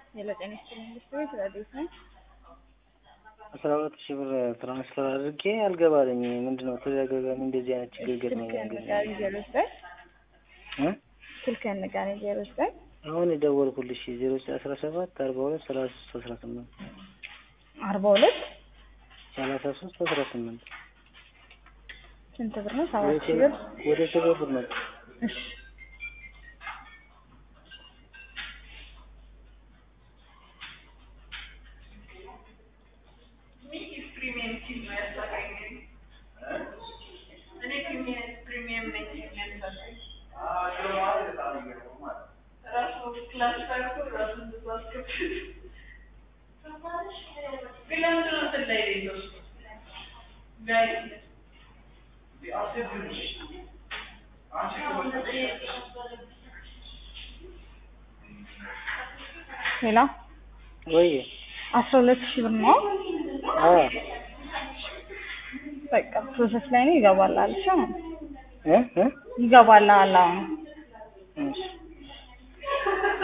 ሄሎ ጤና ይስጥልኝ ኢንዱስትሪ ስለዴት ነው። አስራ ሁለት ሺህ ብር ትራንስፈር አድርጌ አልገባልኝ። ምንድን ነው ተደጋጋሚ እንደዚህ አይነት ችግር ገጥሞኛል። ስልክህን ግን ንገረኝ ዜሮ ዘጠኝ እ ስልክህን ንገረኝ ዜሮ ዘጠኝ አሁን የደወልኩልሽ ዜሮ ዘጠኝ አስራ ሰባት አርባ ሁለት ሰላሳ ሶስት አስራ ስምንት አርባ ሁለት ሰላሳ ሶስት አስራ ስምንት ስንት ብር ነው? ሰባት ሺህ ብር። ወደ ሸገር ብር ነው። እሺ ሌላ ወይ አስራ ሁለት ሺህ ብር ነው። አ በቃ ፕሮሰስ ላይ ነው። ይገባልሃል። እሺ እ እ ይገባልሃል አሁን እሺ